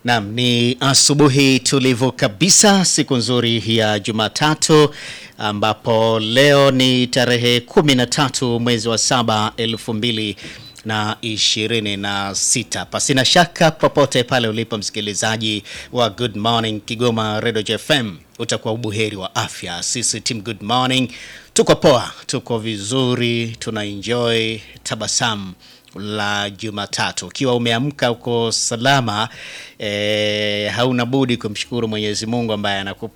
Naam, ni asubuhi tulivu kabisa, siku nzuri ya Jumatatu ambapo leo ni tarehe 13 mwezi wa saba elfu mbili na ishirini na sita. Pasina shaka popote pale ulipo msikilizaji wa Good Morning Kigoma Radio FM utakuwa ubuheri wa afya. Sisi team Good Morning tuko poa, tuko vizuri, tuna enjoy tabasamu la Jumatatu. Ukiwa umeamka uko salama, eh, hauna budi kumshukuru Mwenyezi Mungu ambaye anakupa